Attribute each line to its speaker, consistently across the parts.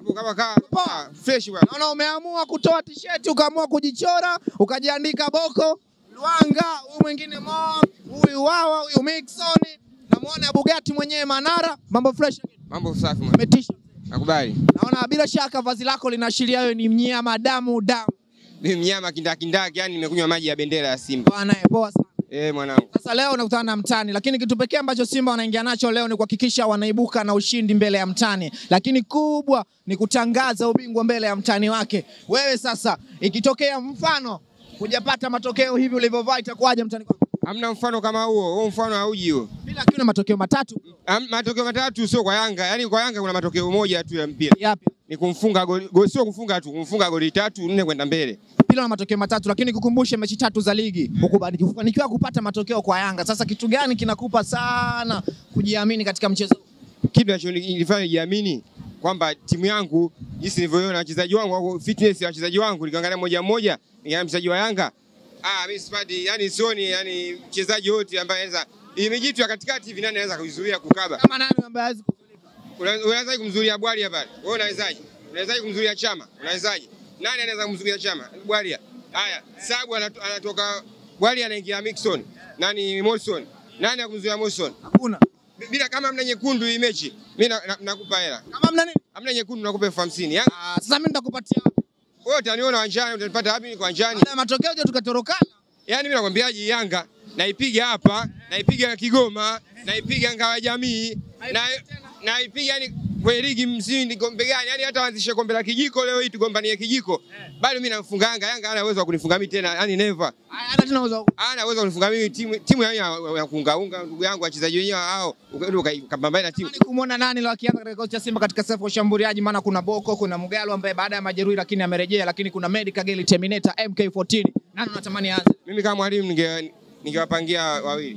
Speaker 1: hapo kama kaa
Speaker 2: Poa.
Speaker 1: fresh bwana.
Speaker 2: Naona umeamua kutoa t-shirt ukaamua kujichora ukajiandika Boko, Lwanga, huyu mwingine Mo, huyu Wawa, huyu Mixon. Namuona Bugatti mwenyewe Manara, mambo fresh.
Speaker 1: Mambo safi mwana.
Speaker 2: Umetisha.
Speaker 1: Nakubali.
Speaker 2: Naona bila shaka vazi lako linaashiria wewe ni mnyama damu damu.
Speaker 1: Mimi mnyama kindakindaki, yani nimekunywa maji ya bendera ya Simba.
Speaker 2: Bwana eh, poa sana.
Speaker 1: Eh, mwanangu.
Speaker 2: Sasa leo unakutana na mtani, lakini kitu pekee ambacho Simba wanaingia nacho leo ni kuhakikisha wanaibuka na ushindi mbele ya mtani, lakini kubwa ni kutangaza ubingwa mbele ya mtani wake. Wewe sasa, ikitokea mfano hujapata matokeo hivi ulivyovaa, itakuwaje mtani kwako?
Speaker 1: Hamna mfano kama huo. Huo mfano hauji huo.
Speaker 2: Bila kiuna matokeo matatu
Speaker 1: Am- Matokeo matatu sio kwa Yanga. Yaani kwa Yanga kuna matokeo moja tu ya mpira.
Speaker 2: yapi?
Speaker 1: Ni kumfunga goli, goli sio kufunga tu, kumfunga goli tatu nne kwenda mbele.
Speaker 2: Bila na matokeo matatu, lakini kukumbushe mechi tatu za ligi ukufanikiwa kupata matokeo kwa Yanga. Sasa kitu gani kinakupa sana kujiamini katika mchezo? huu?
Speaker 1: Kitu kinachonifanya nijiamini kwamba timu yangu jinsi nilivyoona wachezaji wangu au fitness ya wachezaji wangu nikiangalia moja mmoja, nikiangalia mchezaji wa Yanga, ah mimi sipati, yani sioni yani mchezaji wote ambaye anaweza imejitu ya katikati hivi nani anaweza kuizuia kukaba.
Speaker 2: Kama nani ambaye hawezi
Speaker 1: Una- Unawezaje kumzuia Bwalia pale? Wewe unawezaje? Unawezaje kumzuia Chama? Unawezaje? Nani anaweza kumzuia Chama? Bwalia. Haya, Sabu anato- anatoka Bwalia anaingia Mixon. Nani Morrison? Nani akumzuia Morrison?
Speaker 2: hakuna.
Speaker 1: Bila kama mna nyekundu hii mechi, mimi na- na- nakupa hela.
Speaker 2: Kama mna nini?
Speaker 1: Hamna nyekundu nakupa elfu hamsini. Yanga
Speaker 2: Ah, sasa mimi nitakupatia wapi?
Speaker 1: wewe utaniona wanjani, utanipata wapi niko wanjani?
Speaker 2: Baada ya matokeo je, tukatorokana?
Speaker 1: Yaani mimi nakwambiaje Yanga naipiga hapa, naipiga Kigoma, naipiga Ngao ya Jamii, na naipiga yani kwenye ligi msindi kombe gani? Yaani hata waanzishe kombe la kijiko leo hii tugombanie kijiko. Bado mimi namfunga Yanga, Yanga hana uwezo wa kunifunga mimi tena, yani never.
Speaker 2: Hata tena uzo.
Speaker 1: Hana uwezo wa kunifunga mimi timu timu ya ya kuungaunga ndugu yangu wachezaji wenyewe hao, ukaenda ukapambana na timu.
Speaker 2: Ni kumwona nani leo akianza katika kikosi cha Simba katika safu ya ushambuliaji, maana kuna Boko, kuna Mugalo ambaye baada ya majeruhi lakini amerejea, lakini kuna Medi Kageli Terminator MK14. Nani unatamani aanze?
Speaker 1: Mimi kama mwalimu ninge ningewapangia wawili.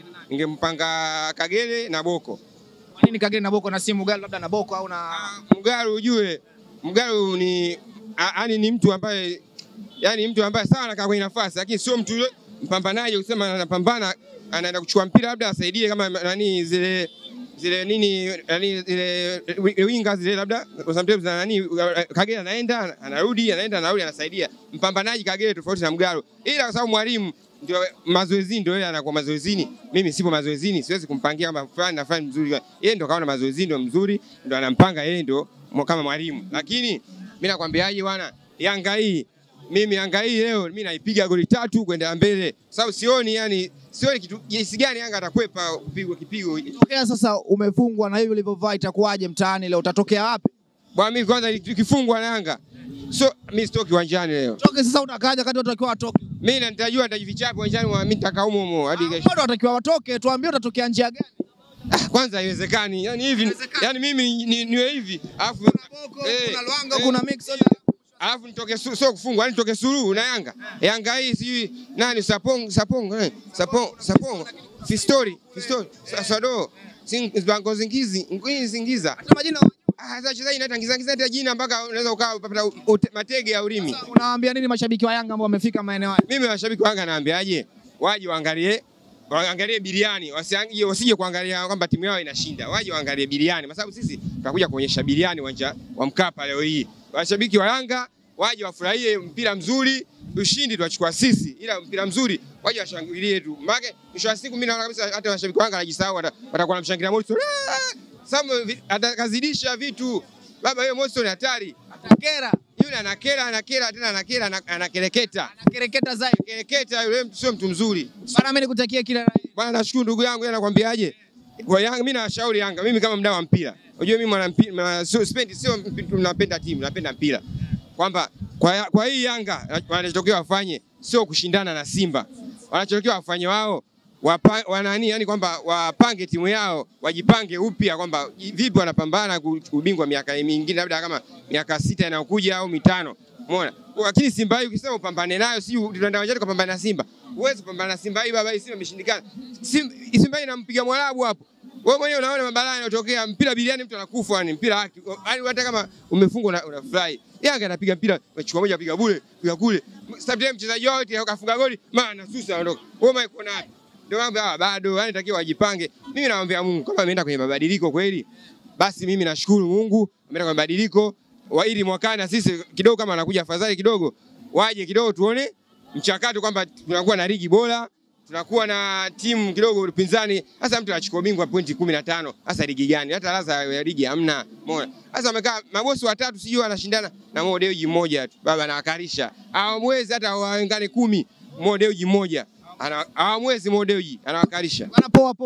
Speaker 1: Ningempanga Kagere na Boko.
Speaker 2: Kwa nini Kageli na Boko na si Mugalo labda na Boko au na
Speaker 1: Mgalu ujue, Mgalu ni yani ni mtu ambaye yani mtu ambaye sana anakaa kwenye nafasi, lakini sio mtu yule mpambanaji kusema anapambana anaenda kuchukua mpira labda asaidie kama nani zile zile nini nani zile wi- winga zile labda sometimes na nani Kagere anaenda anarudi anaenda anarudi anasaidia. Mpambanaji Kagere tofauti na Mgalu, ila kwa sababu mwalimu ndio mazoezini, ndio yeye anakuwa mazoezini. Mimi sipo mazoezini, siwezi kumpangia kama fulani na fulani mzuri. Yeye ndio kaona mazoezini ndio mzuri, ndio anampanga yeye ndio mwa- kama mwalimu. Lakini mimi nakwambiaje bwana, Yanga hii mimi Yanga hii leo mimi naipiga goli tatu kwenda mbele, sababu sioni yani sioni kitu jinsi gani Yanga atakwepa kupigwa kipigo.
Speaker 2: tokea sasa umefungwa na hivi ulivyovaa itakuwaje mtaani leo? Utatokea wapi?
Speaker 1: Bwana mimi kwanza tukifungwa na Yanga so mimi sitoki uwanjani leo.
Speaker 2: Toke sasa, utakaja kati watu wakiwa watoke.
Speaker 1: Mimi na nitajua nitajificha hapo uwanjani, wa- mimi nitakaa humo humo hadi kesho.
Speaker 2: Watu watakiwa watoke, tuambie utatokea njia gani?
Speaker 1: Ah, kwanza haiwezekani. Yani hivi
Speaker 2: Haiwezekani.
Speaker 1: yani mimi ni- niwe hivi alafu
Speaker 2: Boko,
Speaker 1: Eh,
Speaker 2: kuna Lwanga,
Speaker 1: eh.
Speaker 2: kuna Mixon.
Speaker 1: alafu nitoke su, sio kufungwa, yani nitoke suluhu na Yanga. Yanga hii sijui nani Sapong Sapong eh, Sapong Sapong Fistori Fistori Sa- Sado Sing Bango Zingizi Ngwini Zingiza.
Speaker 2: Hata majina
Speaker 1: Ah, sasa wachezaji naita ngiza ngiza hata jina mpaka unaweza ukaa upata ute- matege ya ulimi.
Speaker 2: unawaambia nini mashabiki wa Yanga ambao wamefika maeneo haya?
Speaker 1: Mimi washabiki wa Yanga naambiaje, waje waangalie waangalie biriani, wasiangie wasije kuangalia kwamba timu yao inashinda, waje waangalie biriani, kwa sababu sisi tutakuja kuonyesha biriani uwanja wa Mkapa leo hii. Washabiki wa Yanga waje wafurahie mpira mzuri, ushindi tuachukua sisi, ila mpira mzuri waje washangilie tu. Maana mwisho wa siku mimi naona kabisa hata washabiki wa Yanga wanajisahau, wata- watakuwa wanamshangilia Morrison, "Ah!" sababu vi- atakazidisha vitu. Baba yeye Morrison hatari,
Speaker 2: Atakera,
Speaker 1: yule anakera anakera tena anakera ana- anakereketa
Speaker 2: anakereketa zaidi.
Speaker 1: kereketa yule mtu sio mtu mzuri.
Speaker 2: Bana, mimi nikutakia kila la heri.
Speaker 1: Bwana, nashukuru ndugu yangu, yeye anakwambiaje? Kwa Yanga mimi nawashauri Yanga, mimi kama mdau wa mpira. Unajua mimi mwana mpira, sio sipendi sio mp- napenda timu, napenda mpira. Kwamba kwa, ya- kwa hii Yanga wanachotokea wafanye sio kushindana na Simba. Wanachotokea wafanye wao wapa, wanani yani kwamba wapange timu yao, wajipange upya kwamba vipi wanapambana ku- ubingwa miaka mingine labda kama miaka sita inayokuja au mitano. Umeona? Lakini Simba hii ukisema upambane nayo, si tunaenda uwanjani kupambana na Simba. Huwezi kupambana na Simba hii baba, hii Simba imeshindikana. Simba, Simba hii inampiga Mwarabu hapo. Wewe mwenyewe unaona mabalaa yanayotokea, mpira biliani mtu anakufa, yani mpira haki. Yaani hata kama umefungwa una, unafurahi. Yanga anapiga mpira, achukua moja piga bure, piga kule. Sometimes mchezaji wao wote akafunga goli, maana susa anaondoka. Wewe mimi uko napi? Ndio mambo haya bado, yani takiwa wajipange. Mimi naomba Mungu kama ameenda kwenye mabadiliko kweli, basi mimi nashukuru Mungu ameenda kwenye mabadiliko. wa ili mwakani na sisi kidogo kama anakuja afadhali kidogo, waje kidogo tuone mchakato kwamba tunakuwa na ligi bora, tunakuwa na timu kidogo upinzani. Sasa mtu anachukua bingwa pointi kumi na tano, sasa ligi gani? Hata ladha ya ligi hamna. Umeona? Sasa wamekaa mabosi watatu, sijui wanashindana na Mo Dewji mmoja tu, baba anawakarisha, hawamwezi hata waungane kumi, Mo Dewji mmoja Ana- hawamwezi Mo Dewji anawakarisha.
Speaker 2: Bana, poa poa.